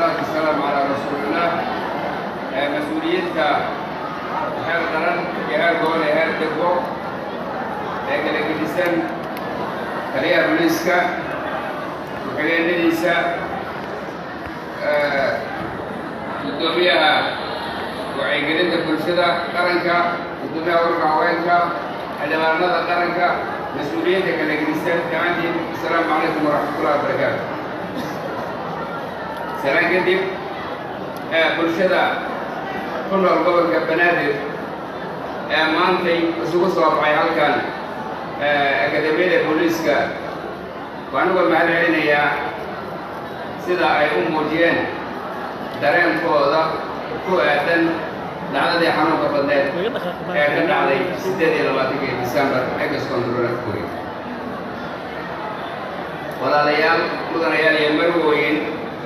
والصلاة والسلام على رسول الله mas-uuliyiinta heer qaran iyo heer gobol iyo heer degbo ee kala gedisan taliyaha booliiska ku-xigeenadiisa guddoomiyaha wacyigelinta bulshada qaranka guddoomiyaha ururka haweenka xildhibaanada qaranka mas-uuliyiinta kala gedisan dhammaantiin asalaamu calaykum waraxmatullahi wabarakaatu salaan kadib bulshada ku nool gobolka banaadir ee maantay isugu soo baxay halkan akademiyada booliiska waan uga mahad celinayaa sida ay u muujiyeen dareenkooda ku aadan dhacdadii xanuunka badneed ee ka dhacday siddeed iyo labaatankii disembar egas control afkooy walaalayaal mudanayaal iyo marwooyin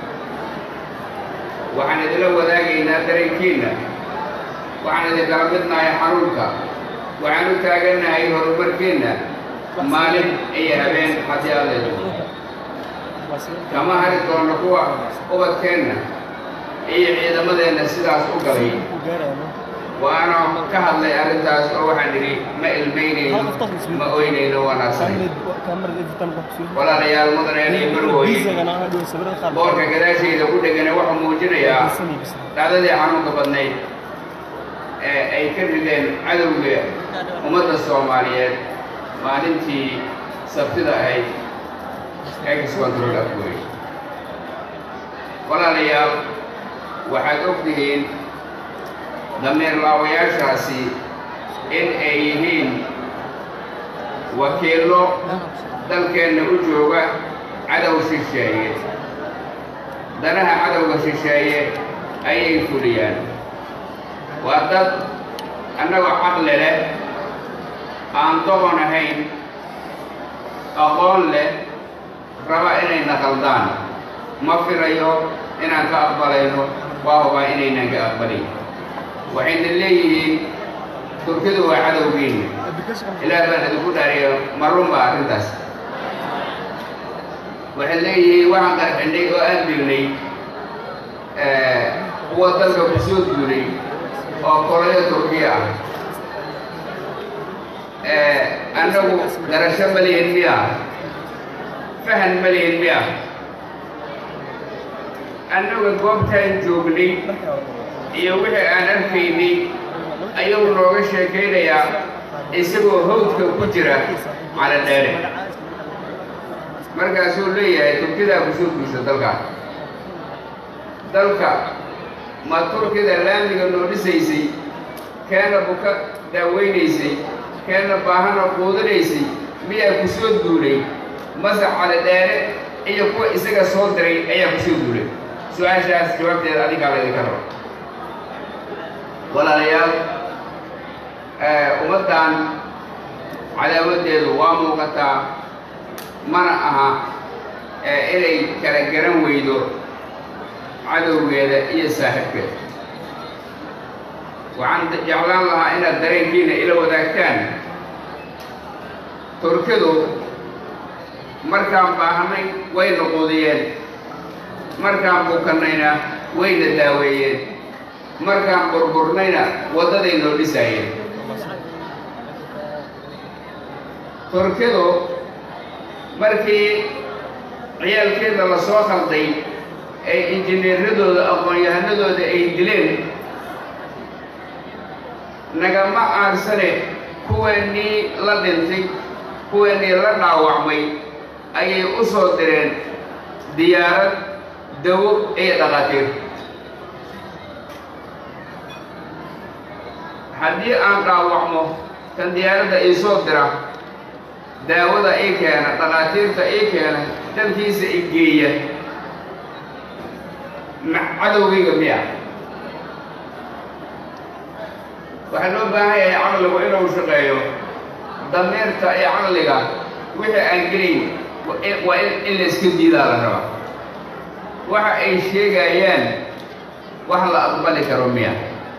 waxaan idinla wadaagaynaa dareenkiinna waxaan idinkala midnahay xanuunka waxaan u taagannahay horumarkiinna maalin iyo habeen haddii adeedo kama hari doonno kuwa ubadkeenna iyo ciidamadeenna sidaas u galay waana ka hadlay arrintaas oo waxaan idhi ma ilmaynayno ma oynayno wanaagsanay walaalayaal mudaneen iyo marwooye boorka gadaashayda ku dhegana wuxuu muujinayaa dhacdadii xanuunka badnayd ee ay ka rideen cadowga ummadda soomaaliyeed maalintii sabtida ahayd ex control afgooy walaalayaal waxaad og tihiin damiir laawayaashaasi in ay yihiin wakiillo dalkeenna u jooga cadow shisheeye danaha cadowga shisheeye ayay fuliyaan waa dad annagoo caqli leh aan doqon ahayn aqoon leh raba inayna qaldaan ma filayo inaan ka aqbalayno waa hubaa inaynan ka aqbalin waxayna leeyihiin turkidu waa cadowgiinna ilaah baan idinku dhaariyo marun baa arrintaas waxay leeyihiin waxaan qarxinay oo aan dilnay kuwa dalka ku soo duulay oo kolayo turkiya ah annagu garasho ma lihin miya fahan ma lihin miya annaga goobtaan joognay iyo wixii aan arkaynay ayuu nooga sheekaynayaa isagoo hawdka ku jira cala dheere markaasuu leeyahay turkidaa ku soo guursa dalka dalka ma turkida laamiga noo dhisaysay keena buka daaweynaysay keena baahana quudinaysay miyaa ku soo duulay mase cala dheere iyo kuwa isaga soo diray ayaa ku soo duulay su-aashaas jawaabteeda adigaa laydinka rabo walaalayaal ummaddan cadaawaddeedu waa muuqataa mana aha inay kala garan weydo cadowgeeda iyo saaxiibkeeda waxaan jeclaan lahaa inaad dareenkiina ila wadaagtaan turkidu markaan baahanay wayna quudiyeen markaan bukannayna wayna daaweeyeen markaan burburnayna waddaday noo dhisaayeen turkidu markii ciyaalkeeda la soo khalday ee injineeradooda aqoon-yahanadooda ay dileen nagama aarsane kuweennii la dhintay kuweennii la dhaawacmay ayay u soo direen diyaarad dawo iyo dhaqaatiir haddii aan dhaawacmo kan diyaaradda ii soo dira daawada ii keena dhaqaatiirta ii keena dalkiisa i geeya cadowgayga miya waxaa loo baahan yahay caqligu inuu shaqeeyo damiirta iyo caqliga wixii aan gelayn waa in la iska diidaa la rabaa waxa ay sheegayaan wax la aqbali karo miya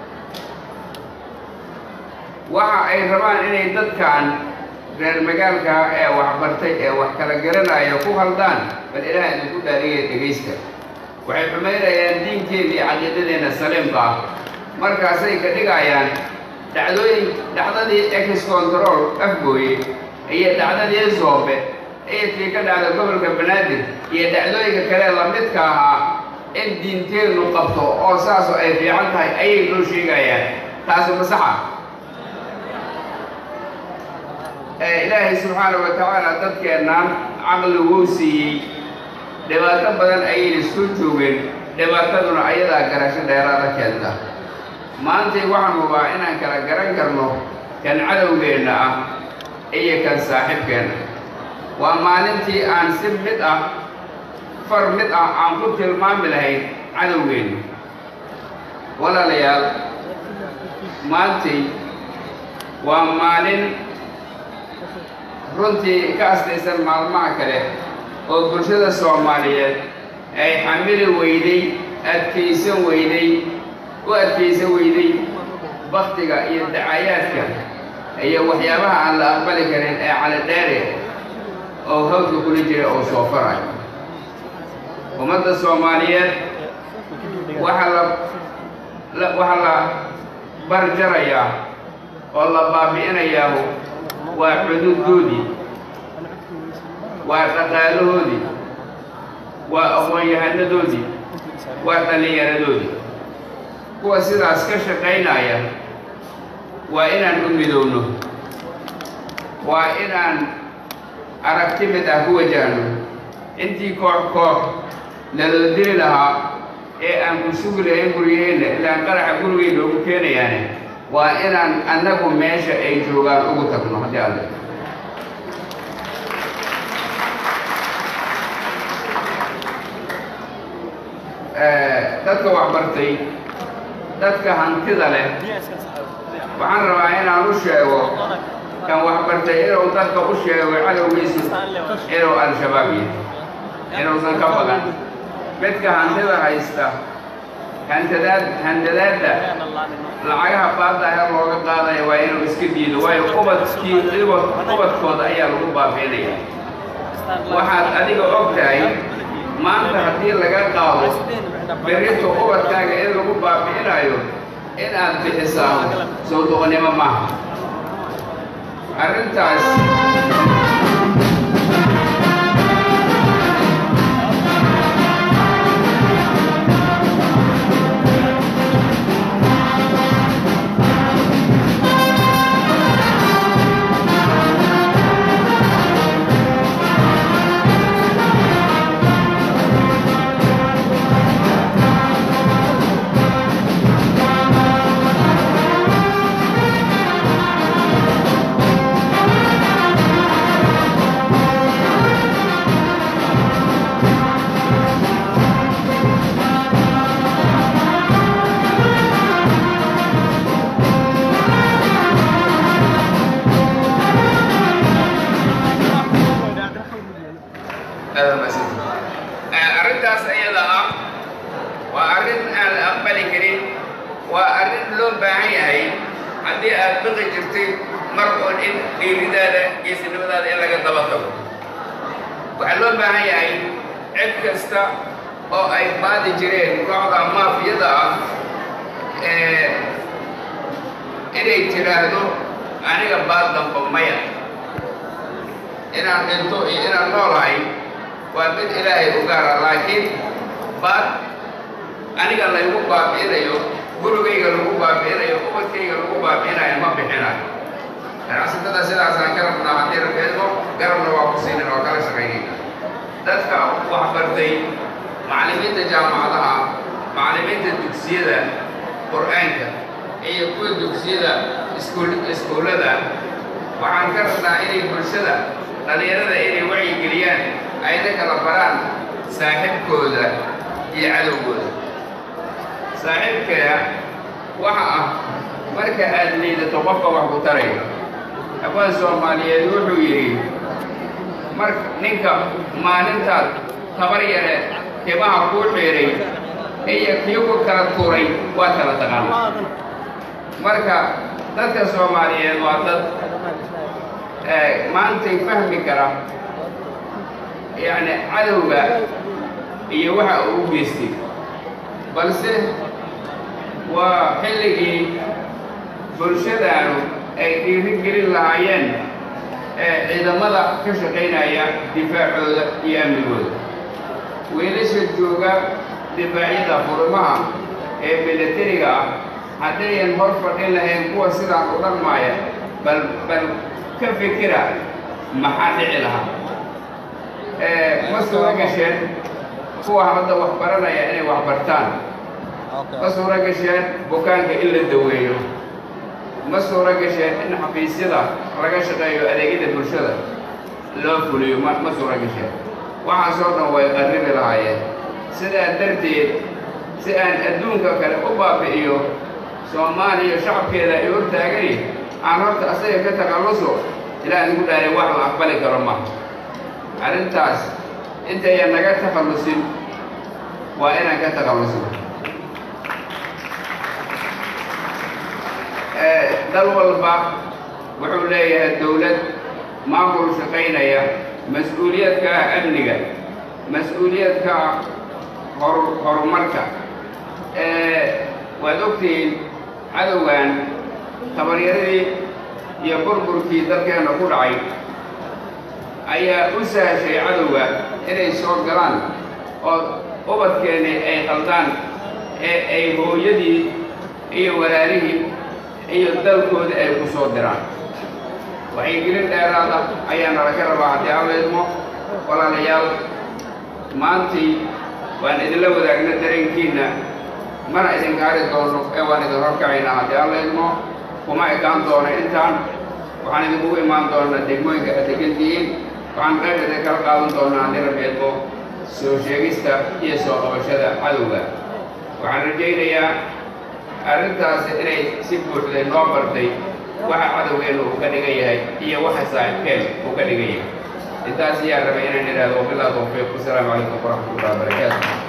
waxa ay rabaan inay dadkan reer magaalka ee waxbartay ee wax kala garanaya ku haldaan bal ilaah idinku dhaariya dhegaysta waxay xumaynayaan diinkeena iyo caqiidadeenna saliimka ah markaasay ka dhigayaan dhacdooyin dhacdadii ex control afgooye iyo dhacdadii zoobe iyo tii ka dhacda gobolka banaadir iyo dhacdooyinka kale lamidka ahaa in diinteennu qabto oo saasoo ay fiican tahay ayay noo sheegayaan taasi masaxa ilaahay subxaanahu wa tacaala dadkeennan caqli wuu siiyey dhibaato badan ayayna soo joogeen dhibaataduna ayadaa garasho dheeraada keenta maantay waxaan hubaa inaan kala garan karno kan cadowgeenna ah iyo kan saaxiibkeenna waa maalintii aan si mid ah far mid ah aan ku tilmaami lahayn cadowgeenna walaalayaal maantay waa maalin runtii ka aslaysan maalmaha kale oo bulshada soomaaliyeed ay xamili weyday adkaysan weyday u adkaysan weyday baktiga iyo dacayaadka iyo waxyaabaha aan la aqbali karin ee calidheere oo hawdka kula jira oo soo farayo ummadda soomaaliyeed waxaa la waxaa la barjarayaa oo la baabi'inayaahu waa xuduuddoodii waa dhaqaalahoodii waa aqoon-yahanadoodii waa dhallinyaradoodii kuwa sidaas ka shaqaynaya waa inaan u midowno waa inaan aragti mid ah ku wajahno intii koox koox naloo dili lahaa ee aan ku sugi lahayn guryaheenna ilaan qaraxa gurigay noogu keenayaane waa inaan annagu meesha ay joogaan ugu tagno haddii alle dadka waxbartay dadka hantida leh waxaan rabaa inaan u sheego kan waxbartay inuu dadka u sheego cadowgiisu inuu al-shabaab yahay inuusan ka badan midka hantida haysta hantadaad handadaadda lacagaha baadaha looga qaadaya waa inuu iska diido waayo ubadkii ubadkooda ayaa lagu baabiinaya waxaad adiga og tahay maanta haddii laga qaado berrito ubadkaaga in lagu baabi'inayo inaad bixisaa soo doqonnimo maaha arrintaas arrintaas ayada ah waa arrin aan la aqbali karin waa arrin loo baahan yahay haddii aad baqi jirtay mar oon in dhiiridaada geesinimadaada in laga daba tago waxaa loo baahan yahay cid kasta oo ay baadi jireen kooxda maafiyada ah inay tiraahdo aniga baad damba maya inaan dhinto iyo inaan noolahay waa mid ilaahay u gaara laakiin baad aniga laygu baabi'inayo gurigayga lagu baabi'inayo ubadkayga lagu baabi'inayo ma bixinayo ganacsatada sidaasaan ka rabnaa haddii rabeedmo garabna waa ku siinin oo kala shaqaynayna dadka waxbartay macallimiinta jaamacadaha macallimiinta dugsiyada qur-aanka iyo kuwa dugsiyada iskuul iskuullada waxaan ka rabnaa inay bulshada dhallinyarada inay wacyigeliyaan ayna kala baraan saaxiibkooda iyo cadowgooda saaxiibkaya waxa ah marka aad liidato qofka wax ku taraya hawaan soomaaliyeed wuxuu yidhi mar ninka maalintaad tabar yare timaha kuu xiidhay iyo kii ku kala turay waa kala taqaana marka dadka soomaaliyeed waa dad maantay fahmi kara yacni cadowga iyo waxa uu u geystay balse waa xilligii bulshadaanu ay dhiiri gelin lahaayeen ee ciidamada ka shaqaynaya difaacooda iyo amnigooda wiilasha jooga difaacyada furimaha ee milatariga ah haddayan hor fadhin lahayn kuwa sidaan u dhaqmaaya bal bal ka fikira maxaa dhici lahaa ma suuro gasheen kuwa hadda wax baranaya inay wax bartaan ma suuro gasheen bukaanka in la daweeyo ma suuro gasheen in xafiisyada laga shaqeeyo adeegyada bulshada loo fuliyo ma ma suuro gasheen waxaasoo dhan way qarribi lahaayeen sidaa darteed si aan adduunka kale u baabi'iyo soomaaliya shacabkeeda ay hor taagani aan horta asaga ka takhalluso ilaa idigu dhaaray wax la aqbali karo ma arrintaas intayan naga takhallusin waa inaan ka takhallusno dal walba wuxuu leeyahay dowlad maamul shaqaynaya mas-uuliyad ka ah amniga mas-uuliyad ka ah hor horumarka waad ogtihiin cadowgan tabaryaradii iyo burburkii dalkeenna ku dhacay ayaa u sahashay cadowga inay soo galaan oo ubadkeennii ay qaldaan ee ay hooyadii iyo walaalihii iyo dalkooda ay ku soo diraan waxaygelin dheeraada ayaana laga rabaa haddii alleedmo walaalayaal maantii waan idinla wadaagna dareenkiinna mana idinka hari doono ee waan idin horkacaynaa haddii alleedmo kuma ekaan doono intaan waxaan idinkugu imaan doonaa degmooyinka aad degantihiin waxaan qayb idin kala qaadan doonaa haddii rabbeedmo soo sheegista iyo soo qabashada cadowga waxaan rajaynayaa arrintaasi inay si buuxday noo bartay waxa cadowgeennu uu ka dhigan yahay iyo waxa saaxiibkeen uu ka dhigan yahay intaas ayaa rabay inaan idhaahdo wabillahi tawfiiq wasalaamu calaykum waraxmatullahi wabarakaatu